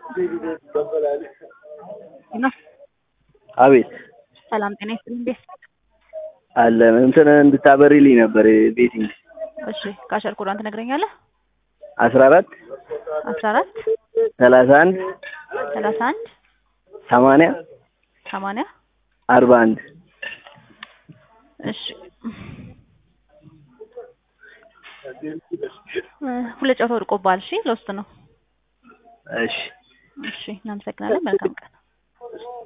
አቤት ሰላም ጤና ይስጥልኝ። እንዴት አለ እንትን እንድታበሪልኝ ነበር ቤቲንግ እሺ፣ ካሸር ኮዷን ትነግረኛለህ? አስራ አራት አስራ አራት ሰላሳ አንድ ሰላሳ አንድ ሰማንያ ሰማንያ አርባ አንድ እሺ ሁለት ጨዋታ ወድቆብሃል። እሺ ለውስጥ ነው። እሺ እሺ እናመሰግናለን። መልካም ቀን